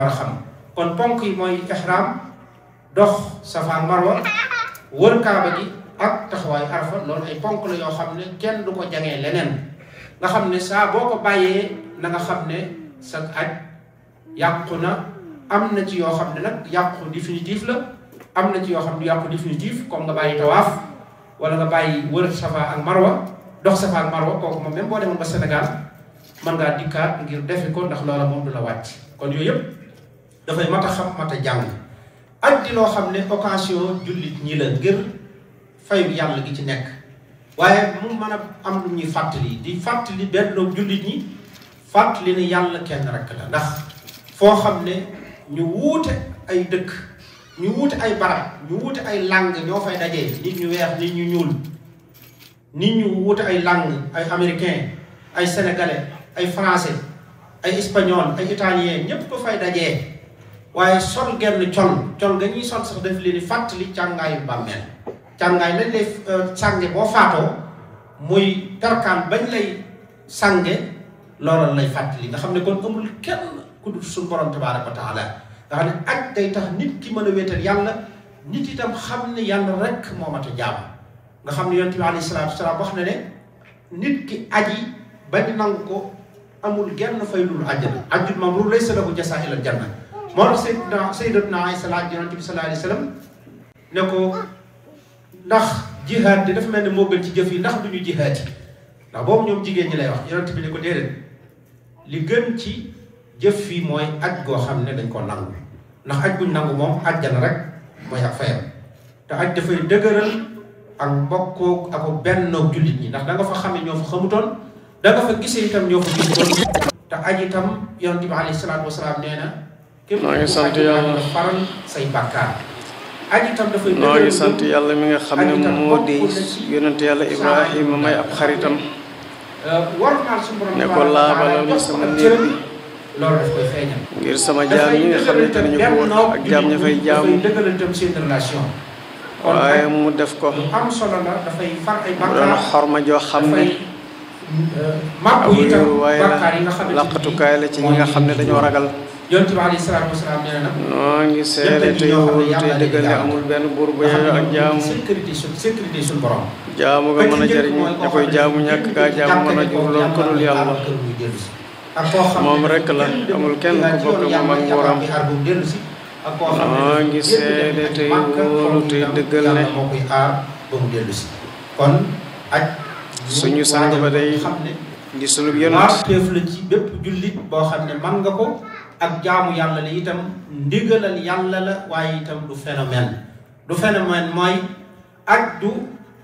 war a xam kon ponk yi mooy ihram dox safa ak marwa wër kaaba gi ak taxawaayu arafa loolu ay ponk la yoo xam ne kenn du ko jangee leneen nga xam ne saa boo ko bàyyee na nga xam ne sa aj yàqu na am na ci yoo xam ne nag yàqu définitif la am na ci yoo xam ne yàqu définitif comme nga bàyyi tawaaf wala nga bàyyi wër safa ak marwa dox safa ak marwa kooku moom même boo demoon ba Sénégal mën ngaa dikkaat ngir defi ko ndax loola moom du la wàcc kon yooyu yëpp dafay mat a xam mat a jàng aj di loo xam ne occasion jullit ñi la ngir fayu yàlla gi ci nekk waaye mu mën a am lu ñuy fàttali di fàttali benn jullit ñi fàttali ne yàlla kenn rek la ndax foo xam ne ñu wuute ay dëkk ñu wuute ay barab ñu wuute ay langue ñoo fay dajee nit ñu weex nit ñu ñuul nit ñu wuute ay langue ay américain ay sénégalais ay français ay espagnol ay italien ñépp ba fay dajee waaye sol genn col col nga ñuy sol sax daf leen di fàttali càngaayu bàmmeel càngaay lañ lay sànge boo faatoo muy tarkaan bañ lay sànge loolu lay fàttali nga xam ne kon amul kenn ku dul suñu borom tabaaraka wa taala nga xam ne aj day tax nit ki mën a wéetal yàlla nit itam xam ne yàlla rek moo mat a jaam nga xam ne yonent bi alayhi salaatu wasalaam wax na ne nit ki aji bañ nangu ko amul genn fay lul àjjana ajjul mamruur laysa lahu jazaa'un illal janna moo tax sayyidna sayyidatuna Aysa laaj yonent bi sallallahu alayhi wa sallam ne ko ndax jihaad di dafa mel ne moo gën ci jëf yi ndax duñu jihaad yi ndax boobu ñoom jigéen ñi lay wax yonent bi ne ko déedéet li gën ci jëf fii mooy aj goo xam ne dañ koo nangu ndax aj guñ nangu moom ajjana rek mooy ak fayam te aj dafay dëgëral ak mbokkoo ak bennoog jullit ñi ndax da nga fa xamee ñoo fa xamutoon da nga fa gisee itam ñoo fa gisutoon te aj itam yonent bi alayhi salaatu wasalaam nee na képp maa ngi sant ku aj yàlla. nga faral say bàkkaar aj itam dafay noo ngi dëgëral sant yàlla mi nga xam ne moo di yonent yàlla Ibrahima may ab xaritam war naa suñu borom ne ko laabalal ma sama néeg bi loolu daf koy feeñal ngir sama jaam yi nga xam ne te ñu ko wër ak jaam ña fay jaamu dafay dëgëral itam seen relation kon waaye aj mu def ko lu am solo la dafay far ay mu doon bàkkaar xorma joo xam dafay ne màbbu abu itam waaye bàkkaar yi nga la xamante ni laqatukaay la ci ñi nga xam ne dañoo ragal yonent bi alayhi salaatu wasalaam nee na nag noo ngi seede te wóolu te dëggal ne amul benn buur bu nga xam yeyoo ne ak jaamu sécurité suñ sécurité suñ borom jaamu nga mën a jëriñ ña koy jaamu ñàkk gaa jaamu mën a jur loolu ko dul yàlla ak koo xam ne moom rek la amul kenn ku bokk moom ak nguuram ak koo xam ne noo ngi seede te wóolu te dëggal ne moo koy aar ba mu dellu si kon aj suñu sang ba day xam ne di sulub yonent warteef la ci bépp jullit boo xam ne man nga ko ak jaamu yàlla la itam ndigalal yàlla la waaye itam du phénomène du phénomène mooy aj du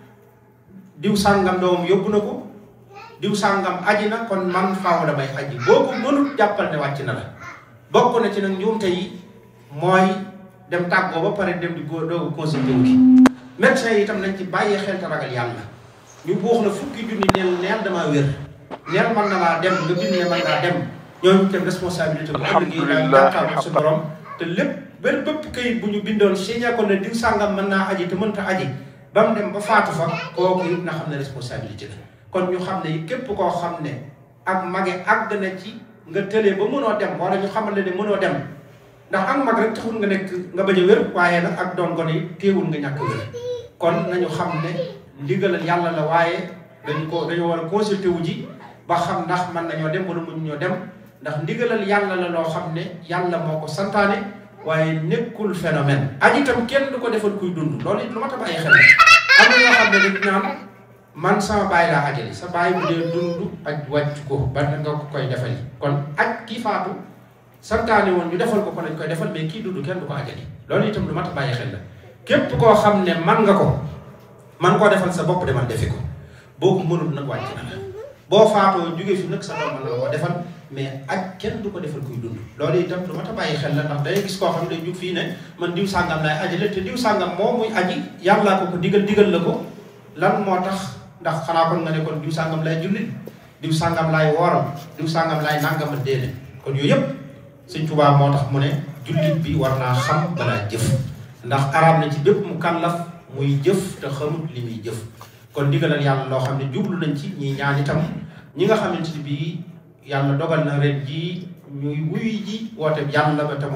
diw sàngam doomam yóbbu na ko diw sàngam aji na kon man faaw damay aji boo ko mënut jàppal ne wàcc na la bokk na ci nag njuumte yi mooy dem tàggoo ba pare dem di góor doogu consulté wu ki médecin yi itam nañ ci bàyyee xel te ragal yàlla ñu buux la fukki junni neel neel damaa wér neel mën na laa dem nga bind ne mën ngaa dem ñooñu itam responsabilité bu ëllëgee daal jàkkaarloo sa borom te lépp benn bépp kayit bu ñu bindoon signé ko ne diw sàngam mën naa aji te mënta aji ba mu dem ba faatu fa kooku it na xam ne responsabilité la kon ñu xam ne képp koo xam ne ak mage àgg na ci nga tëlee ba mënoo dem wala ñu xamal ne mënoo dem ndax ak mag rek taxul nga nekk nga bañ a wér waaye nag ak doon gone yi téewul nga ñàkk wér kon nañu xam ne ndigalal yàlla la waaye dañu ko dañoo war a consulté wu ji ba xam ndax mën nañoo dem wala mënu ñoo dem ndax ndigalal yàlla la loo xam ne yàlla moo ko santaane waaye nekkul phénomène aji itam kenn du ko defal kuy dund loolu it lu ma ta bàyyi xel am na ñoo xam ne dañu naan man sama baay laa ajali sa baay bu dee dund aj wàcc ko ba nga ko koy defali kon aj kii faatu santaane woon ñu defal ko ko lañ koy defal mais kii dund kenn du ko ajali loolu itam lu mat a bàyyi xel la képp koo xam ne man nga ko man koo defal sa bopp demal defi ko boo ko mënul nag wàcc na la boo faatoo jóge fi nag sa doom mën na la ko defal mais aj kenn du ko defal kuy dund loolu itam lu mat a bàyyi xel la ndax day gis koo xam ne day jug fii ne man diw sàngam laay ajale te diw sàngam moo muy aji yàllaa ko ko digal digal la ko lan moo tax ndax xanaa kon nga ne kon diw sàngam lay jullit diw sàngam laay wooral diw sàngam laay nàngama déene kon yooyu yëpp sëñ Tuubaa moo tax mu ne jullit bi war naa xam balaa jëf ndax arab na ci bépp mu kàllaf muy jëf te xamut li muy jëf kon digalal yàlla loo xam ne jublu nañ ci ñi ñaan itam ñi nga xamante ni bii yàlla dogal na ren jii ñuy wuyu ji woote yàlla ba te